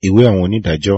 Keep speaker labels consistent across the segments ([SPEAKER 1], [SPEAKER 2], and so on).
[SPEAKER 1] Ìwé àwọn onídàájọ́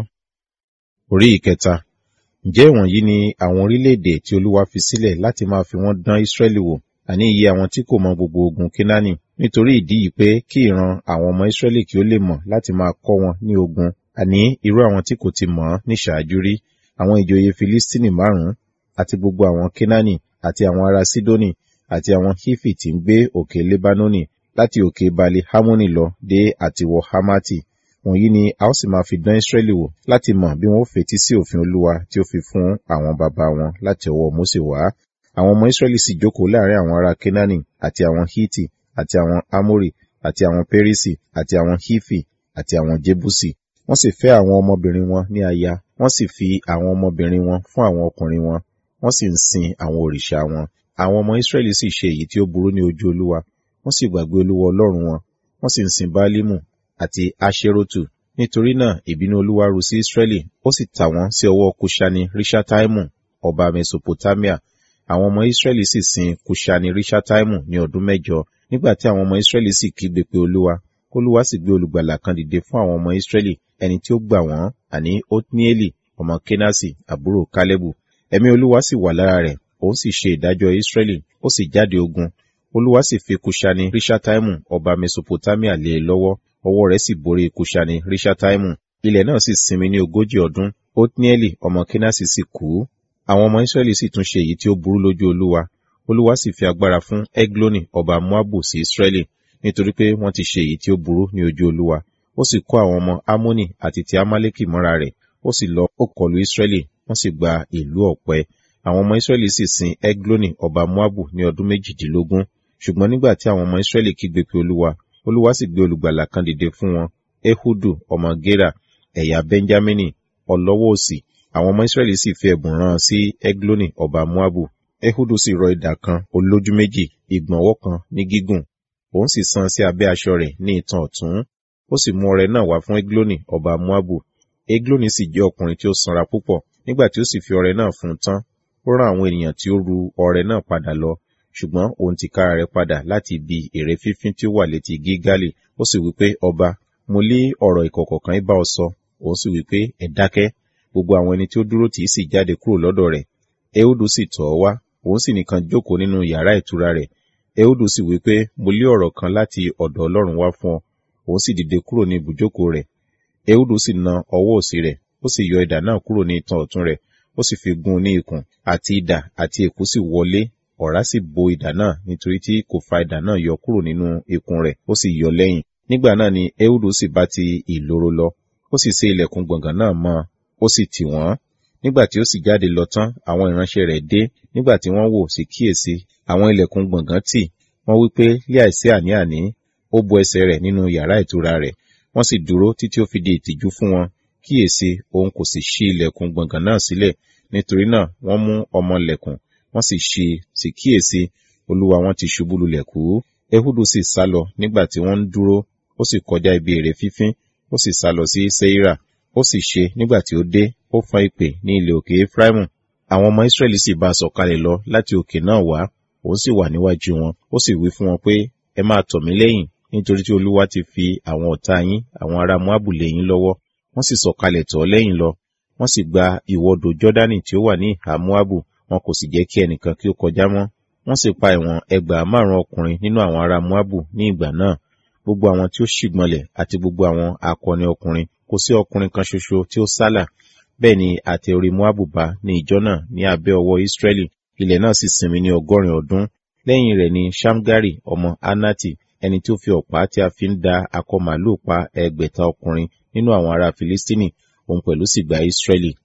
[SPEAKER 1] orí ìkẹta. Ǹjẹ́ ìwọ̀nyí ni àwọn orílẹ̀-èdè tí Olúwa fi sílẹ̀ láti máa fi wọ́n dán Ísírẹ́lì wò, àní iye àwọn tí kò mọ gbogbo ogun Kénáánì, nítorí ìdí yìí pé kí ìran àwọn ọmọ Ísírẹ́lì kí ó lè mọ̀ láti máa kọ́ wọn ní ogun, àní irú àwọn tí kò ti mọ̀ ọ́n ní ṣáájú rí, àwọn ìjòyè Filistini márùn-ún, àti gbogbo àwọn Kénáánì, àti àwọn ará Sidoni, àti àwọn Hifi tí ń gbé òkè Lebanoni, láti òkè Baali Hammoni lọ dé àtiwọ Hamati. Wọ̀nyí ni a ó sì máa fi dán Ísírẹ́lì wò láti mọ̀ bí wọn ó fetí sí òfin Olúwa tí ó fi fún àwọn baba wọn láti ọwọ́ Mósè wá. Àwọn ọmọ Ísírẹ́lì sì jókòó láàrin àwọn ará Kénáánì, àti àwọn Hiti, àti àwọn Amori, àti àwọn Perisi, àti àwọn Hifi, àti àwọn Jebusi. Wọ́n sì fẹ́ àwọn ọmọbìnrin wọn ní aya, wọ́n sì fi àwọn ọmọbìnrin wọn fún àwọn ọkùnrin wọn, wọ́n sì ń sin àwọn òrìṣà wọn. Àwọn ọmọ Ísírẹ́lì sì ṣe èyí tí ó burú ní ojú Olúwa, wọ́n sì gbàgbé Olúwa Ọlọ́run wọn, wọ́n sì ń sin Baalimu àti Aṣerotu. Nítorí náà ìbínú Olúwa ru sí Ísírẹ́lì, ó sì tà wọ́n sí ọwọ́ Kuṣani Riṣataimu, ọba Mesopotamia. Àwọn ọmọ Ísírẹ́lì sì sin Kuṣani Riṣataimu ní ọdún mẹ́jọ. Nígbà tí àwọn ọmọ Ísírẹ́lì sì kígbe pé Olúwa, Olúwa sì gbé olùgbàlà kan dìde fún àwọn ọmọ Ísírẹ́lì, ẹni tí ó gbà wọ́n, àní Otnieli ọmọ Kenasi, àbúrò Kálẹ́bù. Ẹ̀mí Olúwa sì wà lára rẹ̀, òun sì ṣe ìdájọ́ Ísírẹ́lì, ó sì jáde ogun. Olúwa sì fi Kuṣani Riṣataimu ọba Mesopotamia lé e lọ́wọ́, ọwọ́ rẹ̀ sì borí Kuṣani Riṣataimu. Ilẹ̀ náà sì sinmi ní ogójì ọdún. Otnieli ọmọ Kenasi sì kú. Àwọn ọmọ Ísírẹ́lì sì tún ṣe èyí tí ó burú lójú Olúwa. Olúwa sì fi agbára fún Egloni ọba Moabu sí Ísírẹ́lì, nítorí pé wọ́n ti ṣe èyí tí ó burú ní ojú Olúwa. Ó sì kó àwọn ọmọ Ammoni àti ti Amaleki mọ́ra rẹ̀, ó sì lọ ó kọlu Ísírẹ́lì, wọ́n sì gba ìlú ọ̀pẹ. Àwọn ọmọ Ísírẹ́lì sì sin Egloni ọba Moabu ní ọdún méjìdínlógún. Ṣùgbọ́n nígbà tí àwọn ọmọ Ísírẹ́lì kígbe pé Olúwa, Olúwa sì gbé olùgbàlà kan dìde fún wọn, Ehudu ọmọ Gera, ẹ̀yà Benjamini, ọlọ́wọ́ òsì. Àwọn ọmọ Ísírẹ́lì sì fi ẹ̀bùn rán sí Egloni ọba Moabu. Ehudu sì rọ idà kan olójú méjì, ìgbọ̀nwọ́ kan ní gígùn. Òun sì san sí abẹ́ aṣọ rẹ̀ ní itan ọ̀tún. Ó sì mú ọrẹ náà wá fún Egloni ọba Moabu. Egloni sì jẹ́ ọkùnrin tí ó sanra púpọ̀. Nígbà tí ó sì fi ọrẹ náà fún un tán, ó rán àwọn ènìyàn tí ó ru ọrẹ náà padà lọ. Ṣùgbọ́n òun tìkára rẹ̀ padà láti ibi ère fífín tí ó wà létí Gígálì. Ó sì wí pé, Ọba, mo lé ọ̀rọ̀ ìkọ̀kọ̀ kan bá ọ sọ. Òun sì wí pé, Ẹ dákẹ́. Gbogbo àwọn ẹni tí ó dúró tì í sì jáde kúrò lọ́dọ̀ rẹ̀. Ehudu sì tọ̀ ọ́ wá. Òun sì nìkan jókòó nínú yàrá ìtura rẹ̀. Ehudu sì wí pé, Mo lé ọ̀rọ̀ kan láti ọ̀dọ̀ Ọlọ́run wá fún ọ. Òun sì dìde kúrò ní ibùjókòó rẹ̀. Ehudu sì na ọwọ́ òsì rẹ̀, ó sì yọ idà náà kúrò ní itan ọ̀tún rẹ̀, ó sì fi gún un ní ikùn, àti idà àti èkú sì wọlé, ọ̀rá sì bo idà náà nítorí tí kò fa idà náà yọ kúrò nínú ikùn rẹ̀, ó sì yọ lẹ́yìn. Nígbà náà ni Ehudu sì bá ti ìloro lọ, ó sì sé ilẹ̀kùn gbọ̀ngàn náà mọ́, ó sì tì wọ́n. Nígbà tí ó sì jáde lọ tán, àwọn ìránṣẹ́ rẹ̀ dé, nígbà tí wọ́n wò sí kíyèsí, àwọn ilẹ̀kùn gbọ̀ngàn tì, wọ́n wí pé lé àìsí àní-àní, ó bo ẹsẹ̀ rẹ̀ nínú yàrá ìtura rẹ̀. Wọ́n sì dúró títí ó fi di ìtìjú fún wọn. Kíyèsí, òun kò sì ṣí ilẹ̀kùn gbọ̀ngàn náà sílẹ̀. Nítorí náà, wọ́n mú ọmọ lẹ̀kùn, wọ́n sì ṣí sì kíyèsí, olúwa wọn ti ṣubú lulẹ̀ kú. Ehudu sì sálọ nígbà tí wọ́n ń dúró, ó sì kọjá ibi ère fífín, ó sì sálọ sí Seira. Ó sì ṣe nígbà tí ó dé, ó fọn ìpè ní ilẹ̀ òkè Efraimu. Àwọn ọmọ Ísírẹ́lì sì bá a sọ̀kalẹ̀ lọ láti òkè náà wá, òun sì wà níwájú wọn. Ó sì wí fún wọn pé, ẹ máa tọ̀ mí lẹ́yìn, nítorí tí Olúwa ti fi àwọn ọ̀tá yín, àwọn ará Moabu lé yín lọ́wọ́. Wọ́n sì sọ̀kalẹ̀ tọ̀ ọ́ lẹ́yìn lọ. Wọ́n sì gba ìwọdò Jọ́dánì tí ó wà ní ìhà Moabu, wọn kò sì jẹ́ kí ẹnìkan kí ó kọjá mọ́. Wọ́n sì pa ìwọ̀n ẹgbàá márùn-ún ọkùnrin nínú àwọn ará Moabu ní ìgbà náà. Gbogbo àwọn tí ó ṣìgbọnlẹ̀ àti gbogbo àwọn akọni ọkùnrin, kò sí ọkùnrin kan ṣoṣo tí ó sálà. Bẹ́ẹ̀ ni àtẹ orí Moabu bá ní ìjọ náà ní abẹ́ ọwọ́ Ísírẹ́lì. Ilẹ̀ náà sì sinmi ní ọgọ́rin ọdún. Lẹ́yìn rẹ̀ ni Ṣamgari ọmọ Anati, ẹni tí ó fi ọ̀pá tí a fi ń da akọ màlúù pa ẹgbẹ̀ta ọkùnrin nínú àwọn ará Filistini, òun pẹ̀lú sì gba Ísírẹ́lì.